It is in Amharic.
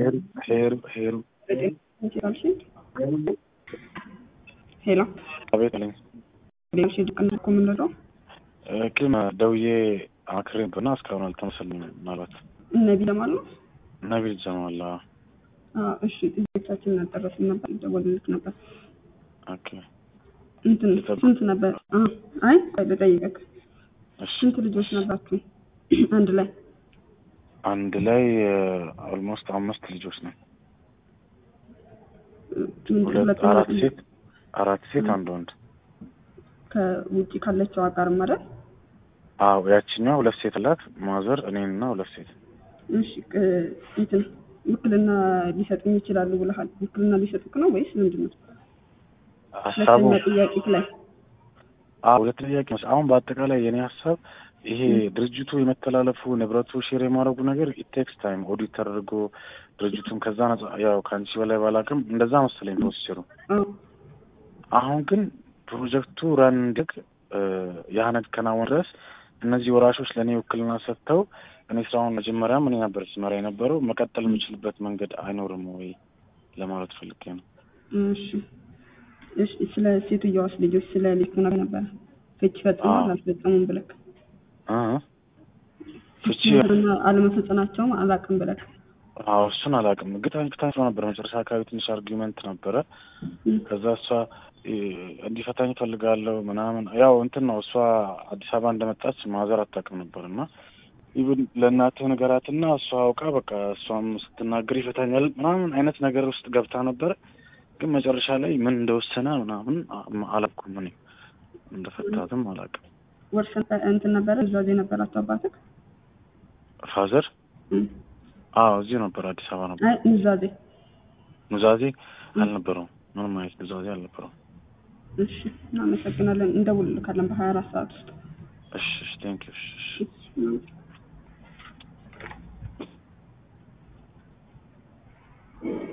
ሄሩ ሄሩ ሄሩ ሄሎ አቤት አለኝ። ሌሎች ድቅን እኮ የምንለው ግን ደውዬ አክሬ ብና እስካሁን አልተመሰልም። ምናልባት ነቢ ለማሉ ነቢል ጀማላ እሺ፣ ጥያቄዎቻችንን አልጨረስን ነበር፣ ደወልልክ ነበር። ኦኬ እንትን ስንት ነበር? አ አይ ቆይ ልጠይቅህ። እሺ ስንት ልጆች ነበራችሁ አንድ ላይ? አንድ ላይ ኦልሞስት አምስት ልጆች ነው። ምን ሁለት ሁለተኛ አራት ሴት አራት ሴት አንድ ወንድ። ከውጭ ካለችው አጋር ማለት አዎ ያችኛዋ ሁለት ሴት አላት ማዘር እኔንና ሁለት ሴት እሺ ቅ- እንትን ውክልና ሊሰጡኝ ይችላሉ ብለሃል። ውክልና ሊሰጡክ ነው ወይስ ምንድን ነው? ሀሳቡ ሁለተኛ ጥያቄ ላይ አዎ ሁለት ጥያቄ ነው። አሁን በአጠቃላይ የኔ ሀሳብ ይሄ ድርጅቱ የመተላለፉ ንብረቱ ሼር የማድረጉ ነገር ኢቴክስ ታይም ኦዲት ተደርጎ ድርጅቱን ከዛ ነጻ ያው ከአንቺ በላይ ባላቅም እንደዛ መሰለኝ ፕሮሲጀሩ። አዎ አሁን ግን ፕሮጀክቱ ራን እንዲግ ያ ከናወን ድረስ እነዚህ ወራሾች ለእኔ ውክልና ሰጥተው እኔ ስራውን መጀመሪያም እኔ ነበር ስመራ የነበረው መቀጠል የምችልበት መንገድ አይኖርም ወይ ለማለት ፈልጌ ነው። እሺ እሺ ስለ ሴትዮዋስ ልጆች ስለ ልጅ ነገር ነበረ ፍቺ ፈጽመዋል አዎ። አልፈጸሙም ብለክ እ ፍቺ እና አለመፈጸማቸውም አላውቅም ብለክ አዎ እሱን አላውቅም። ግጣኝ ክታኝ ነበር መጨረሻ አካባቢ ትንሽ አርጊመንት ነበረ። እም፣ ከዛ እሷ እ፣ እንዲፈታኝ ፈልጋለሁ ምናምን ያው እንትን ነው እሷ አዲስ አበባ እንደመጣች ማዘር አታውቅም ነበር እና ኢቭን ለእናትህ ንገራትና እሷ አውቃ በቃ እሷም ስትናገር ይፈታኛል ምናምን አይነት ነገር ውስጥ ገብታ ነበር። ግን መጨረሻ ላይ ምን እንደወሰነ ምናምን አ- አላውቅም እኔ እንደፈታትም አላውቅም። ወርስ እንትን ነበረ ዛዜ ነበራቸው አባትክ ፋዘር እም፣ አዎ እዚሁ ነበር አዲስ አበባ ነበር። አይ ኑዛዜ ኑዛዜ አልነበረውም። ምንም አይነት ኑዛዜ አልነበረውም። እሺ እናመሰግናለን እንደውልልካለን በሀያ አራት ሰዓት ውስጥ እሺ እሺ ቴንክ ዩ እሺ እሺ እሺ